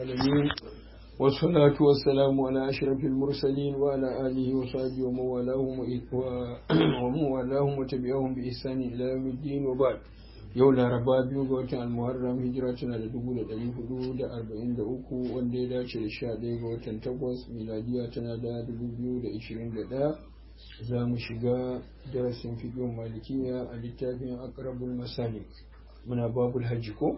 العالمين والصلاة والسلام على أشرف المرسلين وعلى آله وصحبه ومن والاهم ومن والاهم وتبعهم بإحسان إلى يوم الدين وبعد yau laraba biyu ga watan almuharram hijira tana da dubu da ɗari hudu da arba'in da uku wanda ya dace da sha ɗaya ga watan takwas miladiya tana da dubu biyu da ishirin da ɗaya za mu shiga darasin fiƙin malikiya a littafin akrabul masalik muna babul hajji ko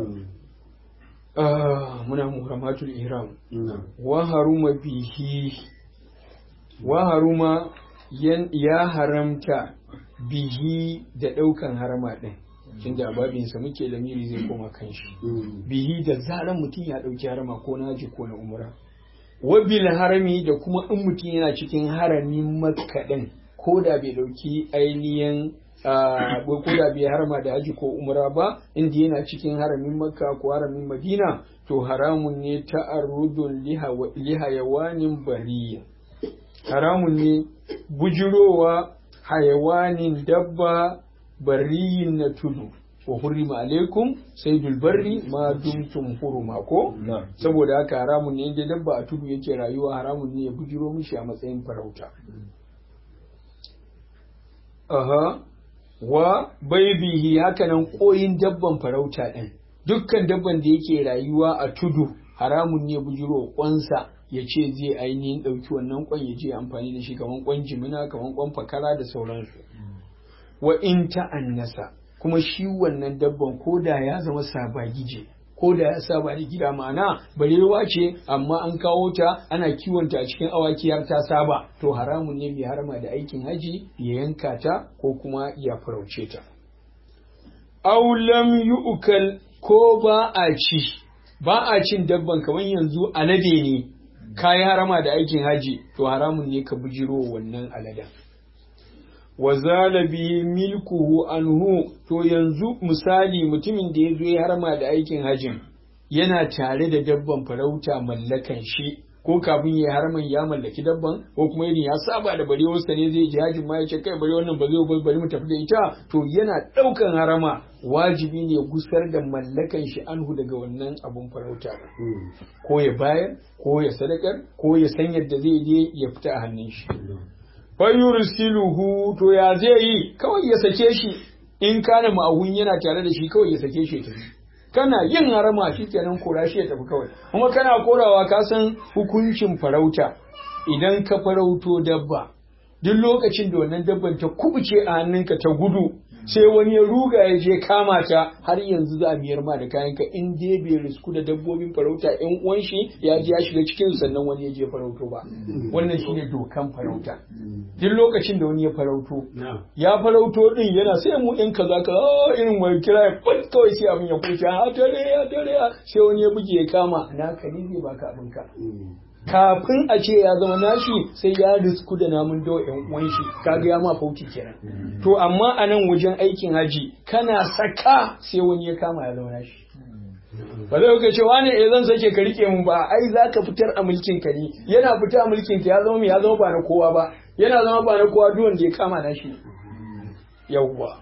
muna muhammatul ihram wa haruma bihi wa haruma ya haramta bihi da ɗaukan harama ɗin tunda babinsa muke lamiri zai koma kan shi bihi da zaran mutum ya ɗauki harama ko na haji ko na umra wabil harami da kuma in mutum yana cikin haramin makka ɗin ko da bai ɗauki ainihin ko da bai harama da haji ko umra ba inda yana cikin haramin makka ko haramin madina to haramun ne ta'arrudun lihayawanin bariya haramun ne bujirowa hayawanin dabba bariyin na tudu wa hurrima alaikum saydul barri ma dumtum huruma ko saboda haka haramun ne inda dabba a tudu yake rayuwa haramun ne ya bujiro mishi a matsayin farauta aha wa baibihi hakanan koyin dabban farauta din dukkan dabban da yake rayuwa a tudu haramun ne bujiro kwansa ya ce zai ainihin ɗauki wannan kwan ya je amfani da shi kaman kwan jimina kaman kwan fakara da sauransu wa in ta'annasa kuma shi wannan dabban ko da ya zama sabagije ko da ya saba da gida ma'ana barewa ce amma an kawo ta ana kiwonta a cikin awaki har ta saba to haramun ne mai harama da aikin haji ya yanka ta ko kuma ya farauce ta aw lam yu'kal ko ba a ci ba a cin dabban kamar yanzu alade ne kayi harama da aikin haji to haramun ne ka bujiro wannan aladen wa zala bihi milkuhu anhu to yanzu misali mutumin da ya zo ya harma da aikin hajin yana tare da dabban farauta mallakan shi ko kafin ya harman ya mallaki dabban ko kuma irin ya saba da bare wasa ne zai ji hajin ma ya ce kai bare wannan ba zai bari mu tafi da ita to yana daukan harama wajibi ne gusar da mallakan shi anhu daga wannan abun farauta ko ya bayar ko ya sadakar ko ya san yadda zai je ya fita a hannun shi fayursiluhu to ya zai yi kawai ya sake shi in kana ma'ahun yana tare da shi kawai ya sake shi tafi kana yin harama shi kenan kora shi ya tafi kawai kuma kana korawa ka san hukuncin farauta idan ka farauto dabba duk lokacin da wannan dabban ta kubuce a hannunka ta gudu sai wani ya ruga ya je kama ta har yanzu za a biyar ma da kayanka in dai bai risku da dabbobin farauta yan uwan shi ya je ya shiga cikin sannan wani ya je farauto ba wannan shine dokan farauta duk lokacin da wani ya farauto ya farauto din yana sai mu ɗin kaza ka irin wani kira ya fat kawai sai abin ya kuce ha tare ya tare sai wani ya buge ya kama na kali zai baka abinka kafin a ce ya zama nashi sai ya risku da namun dawa yan uwan shi kaga ya ma fauci kenan to amma a nan wajen aikin haji kana saka sai wani ya kama ya zama nashi ba zai ka ce wani eh zan sake ka rike mun ba ai za ka fitar a mulkin ka ne yana fita a mulkin ka ya zama ya zama ba na kowa ba yana zama ba na kowa duk wanda ya kama nashi yawwa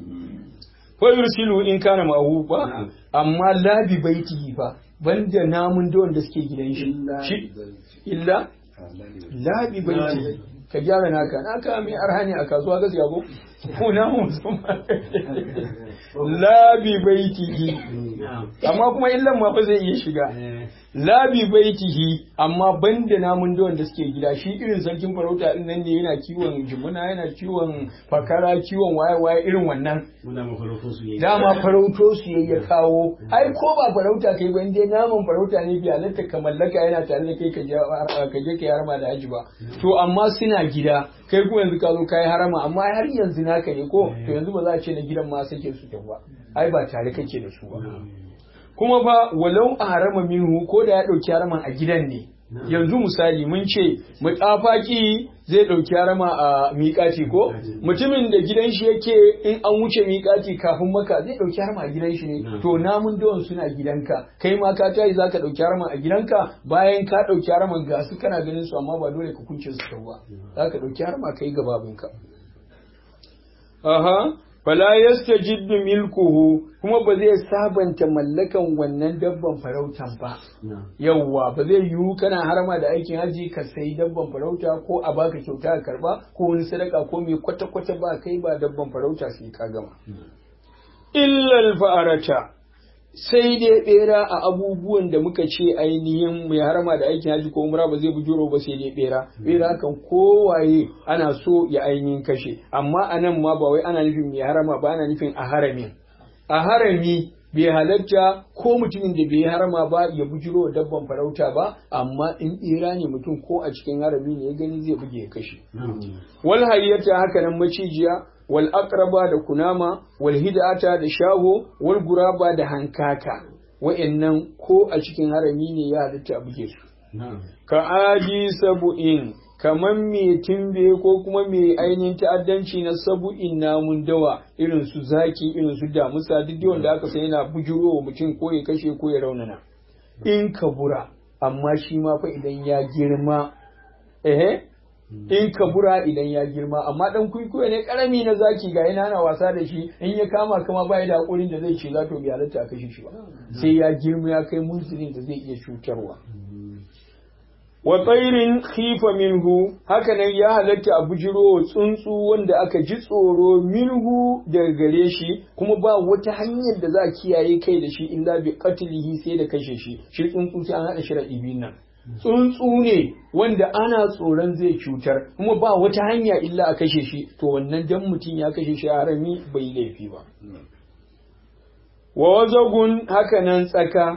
fa yursilu in kana ma'ahu ba amma labi baitihi fa banda namun da wanda suke gidan shi illa labi baiti ka gyara naka naka mai arhani a kasuwa gaskiya ko ko namun musamman labi baitihi amma kuma illan ma fa zai iya shiga labi baitihi amma banda namun da wanda suke gida shi irin sarkin farauta din nan ne yana kiwon jimuna yana kiwon fakara kiwon waye waye irin wannan dama farauto su ya kawo ai ko ba farauta kai ba inda naman farauta ne biya halatta ka mallaka yana tare da kai ka je ka harma da haji ba to amma suna gida kai kuma yanzu ka zo ka yi harama amma har yanzu naka ne ko to yanzu ba za a ce na gidan ma sake su ba ai ba tare kake da su ba kuma ba walau a harama minhu ko da ya ɗauki haraman a gidan ne yanzu misali mun ce mutafaki zai ɗauki harama a miƙati ko mutumin da gidan shi yake in an wuce miƙati kafin maka zai ɗauki harama a gidan shi ne to namun dawan suna gidanka kai ma ka tayi zaka ɗauki harama a gidanka bayan ka ɗauki haraman ga su kana ganin su amma ba dole ka kunce su ba zaka ɗauki harama kai ga babinka aha fala yastajiddu milkuhu kuma ba zai sabanta mallakan wannan dabban farautan ba yawwa ba zai yiwu kana harama da aikin haji ka sayi dabban farauta ko a baka kyauta ka karba ko wani sadaka ko mai kwata kwata ba kai ba dabban farauta sai ka gama illal fa'arata sai dai bera a abubuwan da muka ce ainihin mai harama da aikin haji ko umra ba zai bujuro ba sai dai bera bera kan kowaye ana so ya ainihin kashe amma a nan ma ba wai ana nufin mai harama ba ana nufin a haramin a harami bai halatta ko mutumin da bai harama ba ya bujiro dabban farauta ba amma in bera ne mutum ko a cikin harami ne ya gani zai buge ya kashe wal hayyata haka nan macijiya wal aqraba da kunama wal hidata da shago wal guraba da hankaka wa'annan ko a cikin harami ne ya halitta a buge su ka aji sabu'in kaman me timbe ko kuma me ainihin ta'addanci na sabu'in namun dawa irin su zaki irin su damusa duk wanda aka san yana bujuro wa mutum ko ya kashe ko ya raunana in ka bura amma shi ma fa idan ya girma ehe in ka bura idan ya girma amma dan kuikuyo ne karami na zaki ga yana ana wasa da shi in ya kama kama ba da hakurin da zai ce za to bai halatta a kashe shi ba sai ya girma ya kai munzilin da zai iya cutarwa wa tsairin khifa minhu hakanan ya halatta a bujiro tsuntsu wanda aka ji tsoro minhu daga gare shi kuma ba wata hanyar da za a kiyaye kai da shi illa bi qatlihi sai da kashe shi shi tsuntsu sai an hada shi biyun nan tsuntsu ne wanda ana tsoron zai cutar kuma ba wata hanya illa a kashe shi to wannan dan mutum ya kashe shi a harami bai laifi ba wa wazagun hakanan tsaka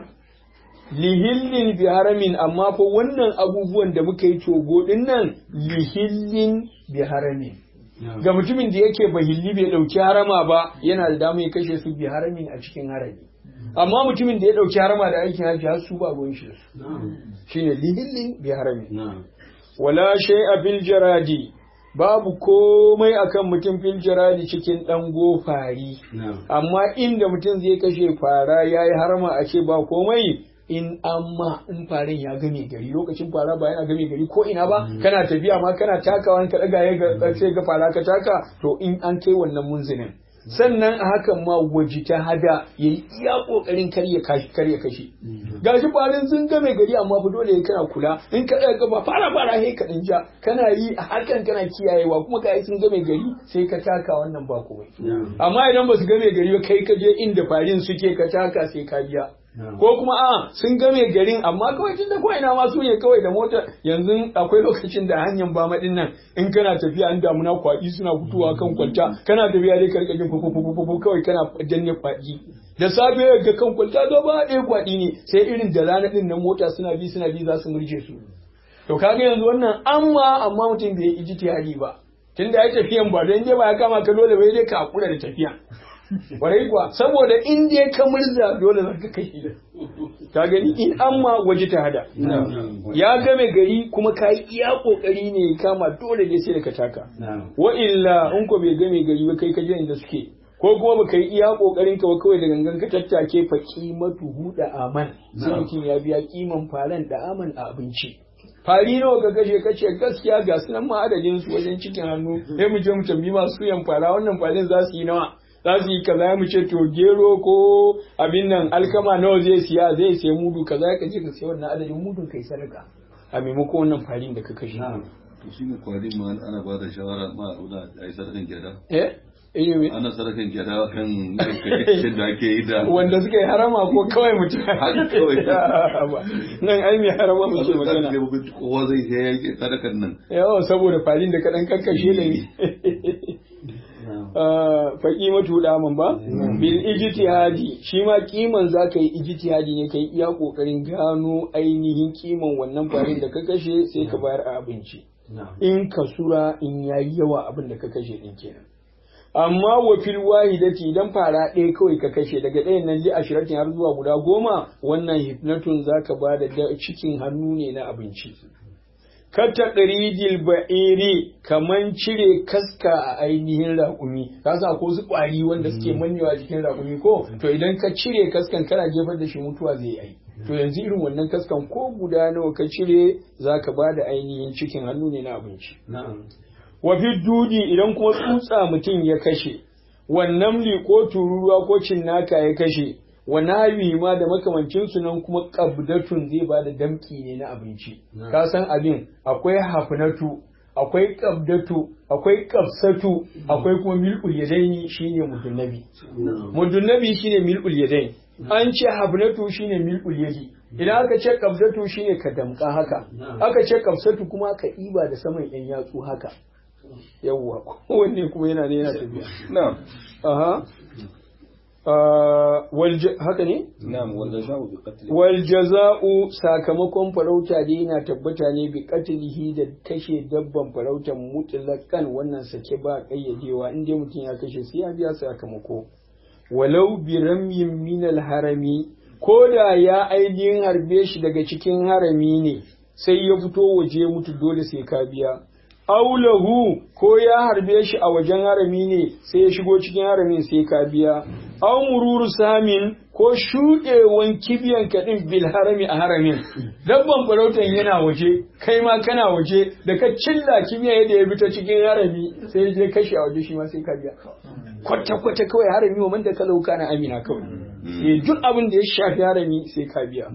lihillin bi haramin amma fa wannan abubuwan da muka yi togo din nan lihillin bi haramin ga mutumin da yake bahilli bai dauki harama ba yana da dama ya kashe su bi haramin a cikin harami amma mutumin da ya dauki harama da aikin haji har su ba ruwan shi shine lihillin bi haramin wala shay'a bil jaradi babu komai akan mutum fil jaradi cikin dan gofari amma inda mutum zai kashe fara yayi harama a ce ba komai in amma in farin ya game gari lokacin fara ba yana game gari ko ina ba kana tafiya ma kana takawa ka daga ya ga sai ga fara ka taka to in an kai wannan munzinin sannan a hakan ma waji ta hada ya yi iya kokarin kar ya kashi kar ya kashe gashi farin sun game gari amma fa dole kana kula in ka daga ba fara fara he ka ja kana yi a hakan kana kiyayewa kuma ka sun game gari sai ka taka wannan ba komai amma idan ba su game gari ba kai ka je inda farin suke ka taka sai ka biya ko kuma a sun game garin amma kawai tun da kawai na masu ne kawai da mota yanzu akwai lokacin da hanyar ba maɗin nan in kana tafiya an damuna kwaɗi suna fitowa kan kwalta kana tafiya dai ka rika jin fufufufu kawai kana danne kwaɗi da safe ga kan kwalta gaba ɗaya kwaɗi ne sai irin da rana ɗin nan mota suna bi suna bi za su murje su to kaga yanzu wannan amma amma mutum bai yi ijtihadi ba tunda ya tafiyan ba don ba ya kama ka dole bai dai ka hakura da tafiya Warai kuwa saboda in dai ka murza dole za ka kai ka gani in amma waje ta hada ya game gari kuma ka yi iya kokari ne ya kama dole ne sai da ka taka wa illa in ko bai game gari ba kai ka je inda suke ko kuma ba ka yi iya kokarin ka ba kawai da gangan ka tattake fa kimatu huda aman sai mutum ya biya kiman faran da aman a abinci fari nawa ka kashe kashe gaskiya ga sunan ma adadin su wajen cikin hannu sai mu je mu tambayi masu yan fara wannan farin za su yi nawa za su yi kaza mu ce to gero ko abin nan alkama nawa zai siya zai sai mudu kaza ka je ka sai wannan adadin mudun kai sadaka a maimakon wannan farin da ka kashe to shi ne kwarin ma ana ba da shawara ma a yi sadakan gyada eh Anyway. ana sadakan gyada kan yankin da ake yi da wanda suka yi harama ko kawai mutum Haka kawai. nan ai mai harama mu ce Wasu magana kan kowa zai sai ya yi sadakan nan yawa saboda farin da kaɗan kakkashe da ni faƙi matu daman ba bil ijtihadi shi ma kiman za ka yi ijtihadi ne ka yi iya ƙoƙarin gano ainihin kiman wannan farin da ka kashe sai ka bayar a abinci in ka sura in yayi yawa abin da ka kashe din kenan amma wa fil wahidati idan fara ɗaya kawai ka kashe daga ɗayan nan ji ashiratin har zuwa guda goma wannan hifnatun zaka ba da cikin hannu ne na abinci kata ɗarijil ba'iri kaman cire kaska a ainihin raƙumi ka sa ko su ƙwari wanda suke mannewa jikin raƙumi ko to idan ka cire kaskan kana jefar da shi mutuwa zai yi to yanzu irin wannan kaskan ko guda nawa ka cire zaka ba da ainihin cikin hannu ne na abinci wa fi dudi idan kuma tsutsa mutum ya kashe wannan li ko tururuwa ko cinnaka ya kashe wa nawi ma da makamancin su nan kuma qabdatun zai ba da damki ne na abinci ka san abin akwai hafnatu akwai qabdatu akwai qabsatu akwai kuma mil'ul yadaini shine mudunnabi mudunnabi shine mil'ul yadaini an ce hafnatu shine mil'ul yadi idan aka ce qabdatu shine ka damka haka aka ce qabsatu kuma ka iba da saman yan yatsu haka yawwa kowanne kuma yana ne yana tafiya na'am aha haka ne? na'am wanda sha'u bi qatl wal jaza'u sakamakon farauta dai yana tabbata ne bi qatlihi da kashe dabban farautan mutlaqan wannan sake ba kayyadewa in dai mutum ya kashe sai ya biya sakamako walau bi ramyin min al harami ko da ya ainihin harbe shi daga cikin harami ne sai ya fito waje mutu dole sai ka biya aulahu ko ya harbe shi a wajen harami ne sai ya shigo cikin haramin sai ka biya au mururu samin ko shuɗewan kibiyan kaɗin bil harami a haramin dabban farautan yana waje kai ma kana waje da ka cilla kibiya yadda ya fita cikin harami sai ya je kashe a waje shi ma sai ka biya kwata kwata kawai harami wa man da kalauka na amina kawai eh duk abin da ya shafi harami sai ka biya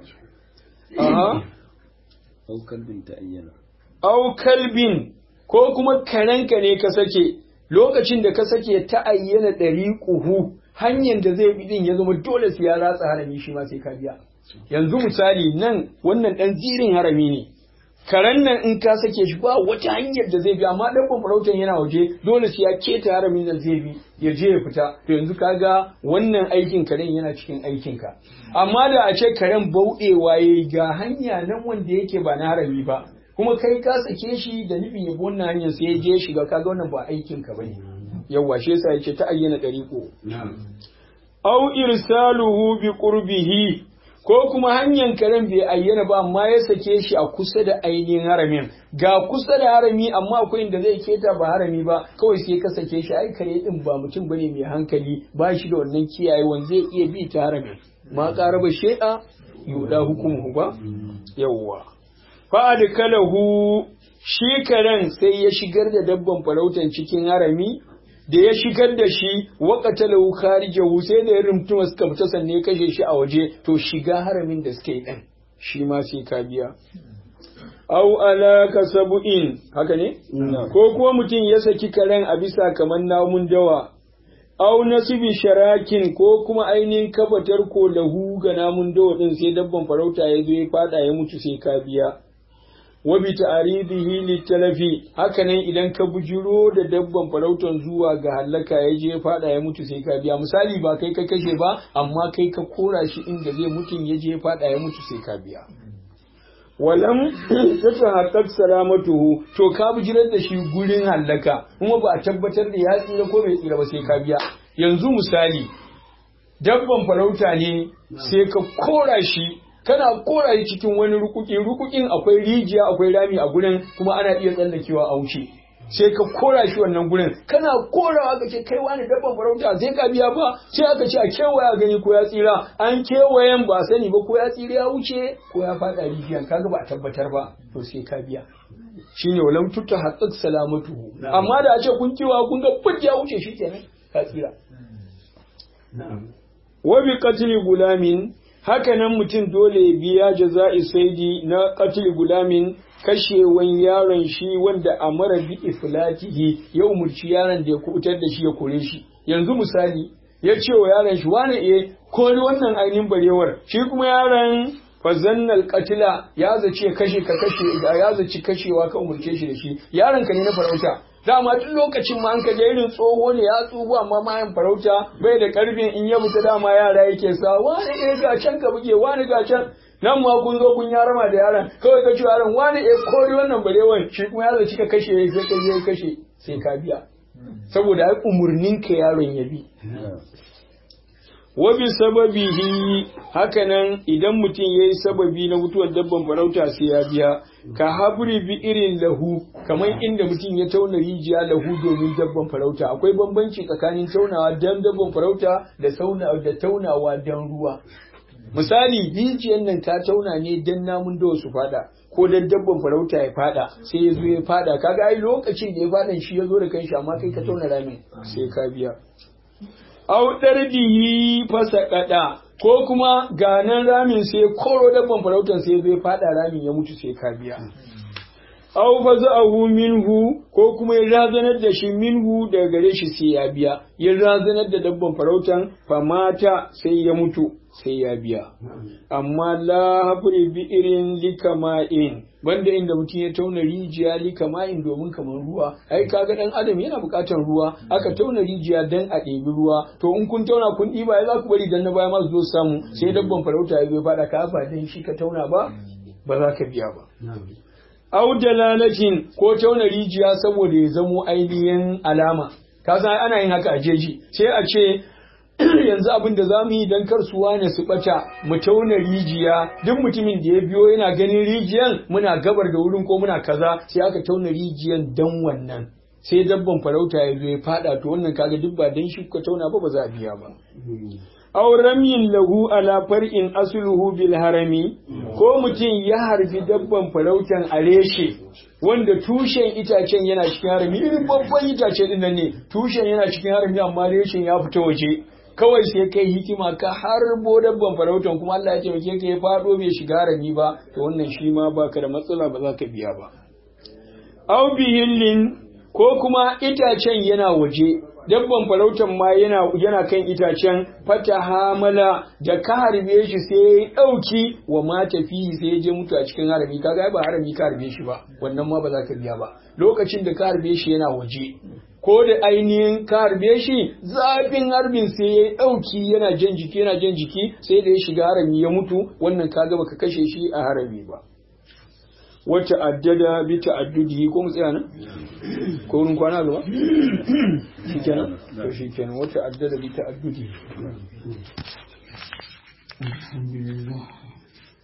aha au kalbin ta ayyana au kalbin ko kuma karenka ne ka sake lokacin da ka sake ta ayyana ɗari ƙuhu hanyar da zai bi din ya zama dole sai ya ratsa harami shi ma sai ka biya yanzu misali nan wannan ɗan zirin harami ne karen nan in ka sake shi ba wata hanyar da zai bi amma ɗan farautan yana waje dole sai ya keta haramin nan zai bi ya je ya fita to yanzu kaga wannan aikin karen yana cikin aikinka amma da a ce karen bauɗewa ya ga hanya nan wanda yake ba na harami ba kuma kai ka sake shi da nufin yabo wannan hanyar sai ya je shiga kaga wannan ba aikin ka bane yawa shi yasa yace ta ayyana dariqo au irsaluhu bi qurbihi ko kuma hanyar karen bai ayyana ba amma ya sake shi a kusa da ainihin haramin ga kusa da harami amma akwai inda zai keta ba harami ba kawai sai ka sake shi ai kare din ba mutum bane mai hankali ba shi da wannan kiyayewan zai iya bi ta haramin ma qaraba shay'a yuda hukumu ba yawwa fa'adkalahu shi karen sai ya shigar da dabban farautan cikin harami da ya shigar da shi waqatalahu kharijahu sai da ya rumtuma suka fita sanne ya kashe shi a waje to shiga haramin da suka yi din shi ma sai ka biya au ala kasabu'in haka ne ko kuma mutum ya saki karen a bisa kamar namun dawa au nasibi sharakin ko kuma ainihin kafatar ko lahu ga namun dawa din sai dabban farauta ya zo ya fada ya mutu sai ka biya wa bi ta'ridihi litalafi hakanan idan ka bujiro da dabban farautan zuwa ga halaka ya je fada ya mutu sai ka biya misali ba kai ka kashe ba amma kai ka kora shi inda zai mutun ya je fada ya mutu sai ka biya walam ta haqqaq salamatuhu to ka bujirar da shi gurin halaka kuma ba a tabbatar da ya tsira ko bai tsira ba sai ka biya yanzu misali dabban farauta ne sai ka kora shi kana kora shi cikin wani rukuki rukukin akwai rijiya akwai rami a gurin kuma ana iya tsallakewa a wuce sai ka kora shi wannan gurin kana korawa ka ce kai wani dabban farauta sai ka biya ba sai aka ce a kewaya gani ko ya tsira an kewayen ba sani ba ko ya tsira ya wuce ko ya fada rijiyan kaga ba a tabbatar ba to sai ka biya shine walam tutta haqqaq salamatuhu amma da a ce kun kiwa kun ga fud ya wuce shikenan ka tsira wa bi qatli gulamin hakanan mutum dole ya biya jaza'i saidi na qatl gulamin kashewan yaron shi wanda a mara bi iflatihi ya umurci yaron da ya kubutar da shi ya kore shi yanzu misali ya ce wa yaron shi wani eh kori wannan ainihin barewar shi kuma yaron fazannal qatila ya zace kashe ka kashe ya zaci kashewa ka umurce shi da shi yaron ka ne na farauta dama duk lokacin ma an ka je irin tsoho ne ya tsugu amma mayan farauta bai da karfin in ya fita dama yara yake sa wani ne ga can ka buge wani ga can nan ma kun zo kun yarama da yaran kawai ka ci yaran wani eh kori wannan barewan shi kuma ya zaci ka kashe sai ka je kashe sai ka biya saboda ai umurnin ka yaron ya bi wa bi sababihi hakanan idan mutum yayi sababi na mutuwar dabban farauta sai ya biya ka habri bi irin lahu kamar inda mutum ya tauna rijiya lahu domin dabban farauta akwai bambanci tsakanin taunawa dan dabban farauta da sauna da taunawa dan ruwa misali rijiyar nan ta tauna ne dan namun dawa su fada ko dan dabban farauta ya fada sai ya zo ya fada kaga ai lokacin da ya fadan shi ya zo da kanshi amma kai ka tauna ramin sai ka biya au dardihi fasaqada ko kuma ganan ramin sai koro dabban farautan sai zai fada ramin ya mutu sai ka biya aw faza'ahu minhu ko kuma ya razanar da shi minhu daga gare shi sai ya biya ya razanar da dabban farautan famata sai ya mutu sai ya biya amma la hafri bi irin likama'in banda inda mutum ya tauna rijiya likama'in domin kamar ruwa ai kaga dan adam yana buƙatar ruwa aka tauna rijiya dan a ɗebi ruwa to in kun tauna kun ɗiba ya za ku bari dan na baya ma su zo samu sai dabban farauta ya zo faɗa ka ba dan shi ka tauna ba ba za ka biya ba au dalalatin ko tauna rijiya saboda ya zamo ainihin alama ka san ana yin haka a jeji sai a ce yanzu abin da za mu yi don kar su wane su bata mu tauna rijiya duk mutumin da ya biyo yana ganin rijiyan muna gabar da wurin ko muna kaza sai aka tauna rijiyan dan wannan sai dabban farauta ya zo ya fada to wannan kaga duk ba dan shi kuka tauna ba ba za a biya ba aw ramyin lahu ala far'in asluhu bil harami ko mutum ya harbi dabban farautan a reshe wanda tushen itacen yana cikin harami irin babban itace din nan ne tushen yana cikin harami amma reshen ya fita waje kawai sai kai hikima ka harbo dabban farautan kuma Allah ya taimake ka ya fado bai shiga harami ba to wannan shi ma baka da matsala ba za ka biya ba aw bihillin ko kuma itacen yana waje dabban farautan ma yana yana kan itacen fata hamala da ka harbe shi sai ya dauki wa mata fihi sai ya je mutu a cikin harami kaga ba harami ka harbe shi ba wannan ma ba za ka biya ba lokacin da ka harbe shi yana waje ko da ainihin ka harbe shi zafin harbin sai ya dauki yana jan jiki yana jan jiki sai da ya shiga harami ya mutu wannan kaga baka kashe shi a harami ba wata addada bi ta'addudi ko mu tsaya nan ko wurin kwana gaba shikenan to shikenan wata addada bi ta'addudi alhamdulillah